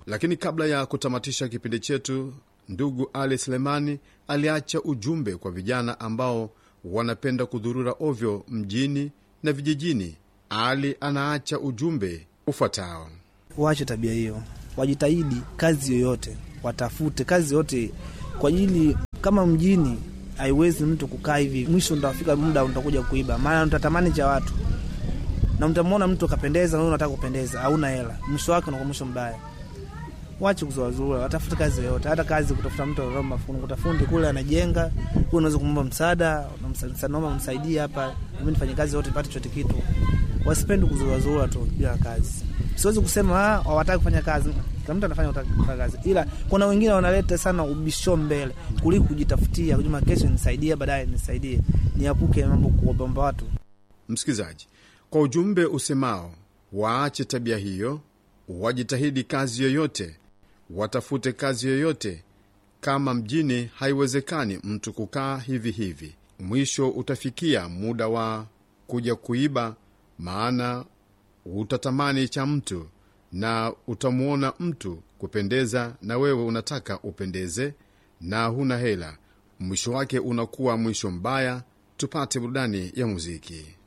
Lakini kabla ya kutamatisha kipindi chetu, ndugu Ali Selemani aliacha ujumbe kwa vijana ambao wanapenda kudhurura ovyo mjini na vijijini. Ali anaacha ujumbe ufuatao: waache tabia hiyo, wajitahidi kazi yoyote, watafute kazi yote kwa ajili, kama mjini haiwezi mtu kukaa hivi, mwisho ntafika muda utakuja kuiba, maana mtatamani cha watu na mtamwona mtu akapendeza, nawe unataka kupendeza, hauna hela, mwisho wake unakuwa mwisho mbaya. Wache kuzuazua, watafute kazi yoyote, hata kazi kutafuta mtu anaomba fundi, kutafundi kule anajenga, huyu unaweza kumwomba msaada, naomba msaidie hapa, mimi nifanye kazi yote nipate chote kitu. Wasipende kuzuazua tu bila kazi. Siwezi kusema hawataki kufanya kazi, kila mtu anafanya kufanya kazi, ila kuna wengine wanaleta sana ubisho mbele kuliko kujitafutia, kujuma kesho nisaidie, baadaye nisaidie, niapuke mambo kuomba watu. Msikilizaji, kwa ujumbe usemao waache tabia hiyo, wajitahidi kazi yoyote, watafute kazi yoyote. Kama mjini haiwezekani mtu kukaa hivi hivi, mwisho utafikia muda wa kuja kuiba, maana utatamani cha mtu na utamwona mtu kupendeza, na wewe unataka upendeze na huna hela, mwisho wake unakuwa mwisho mbaya. Tupate burudani ya muziki.